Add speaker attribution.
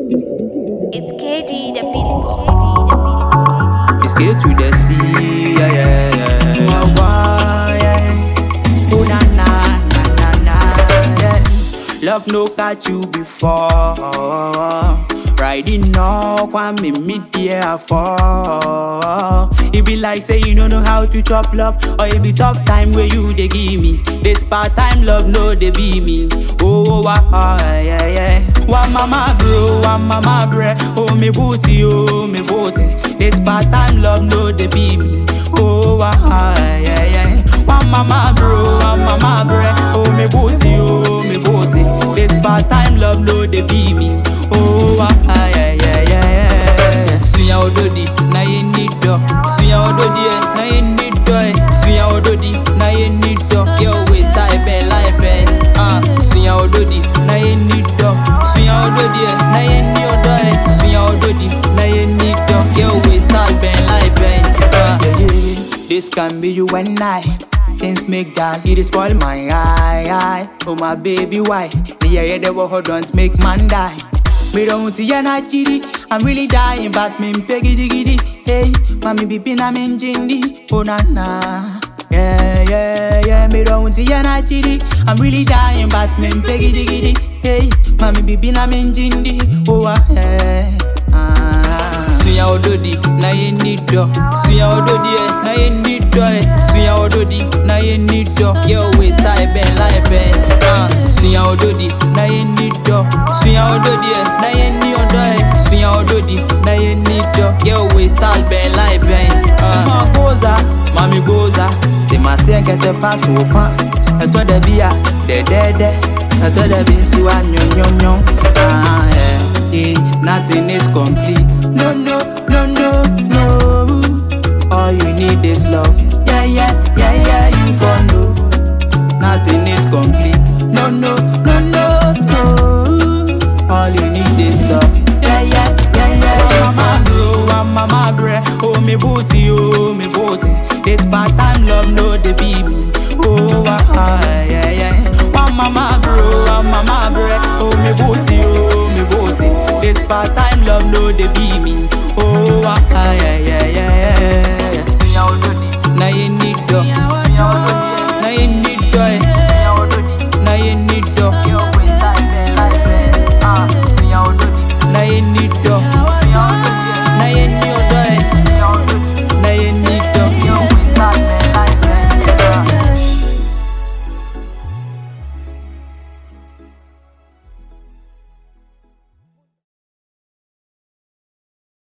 Speaker 1: It's KD the beats boy.
Speaker 2: It's get to the sea, yeah, yeah, yeah. My boy, yeah. Oh, na, na, na, na, na, yeah. Love no catch you before. Riding no, want me meet there for. It be like say you don't know how to chop love, or it be tough time where you they give me. This part time love no they be me. Oh, oh, ah, ah, yeah, yeah. One mama bro, one mama bre. Oh me booty, oh me booty. This part time love no they be me. Oh, ah, ah, yeah, yeah. One mama bro, one mama bre. Oh me booty, oh me booty. This part time love no they be me. Oh, ah, ah, yeah, yeah, yeah, yeah. Suya ododi, na ye need do. Suya ododi, eh, na ye need do. eh. Suya ododi, na ye need do. Girl waist type, eh, like, eh. Ah, suya ododi, na ye need do. Suya ododi, eh, na ye need do. eh. Suya ododi, na ye need do. Girl waist type, eh, like, eh. Ah, this can be you and I. Things make that it spoil my eye, eye. Oh my baby, why? The yeah, the war don't make man die. Me don't see ya na chidi. I'm really dying, but me peggy diggy Hey, mami bibi na me njindi. Oh na na. Yeah, yeah, yeah. Me don't see ya na chidi. I'm really dying, but me peggy diggy Hey, mami bibi na me njindi. Oh ah, yeah. Ah. Suya ododi na ye need do. Suya ododi eh, na ye need do eh. Suya ododi na ye need do. Yo waist type ben like ben. Ah. Suya ododi na ye need do. Suya ododi eh, na ye need do eh. Suya ododi na ye need do. Yo waist type ben like ben. Ah. Ma goza, mami goza. Te ma se kete pa to pa. Eto de bia, de de de. Eto de bi siwa nyo nyo nyo. Ah yeah. Yeah, nothing is complete. No, no, no, no, no. All you need is love. Yeah, yeah, yeah, yeah. You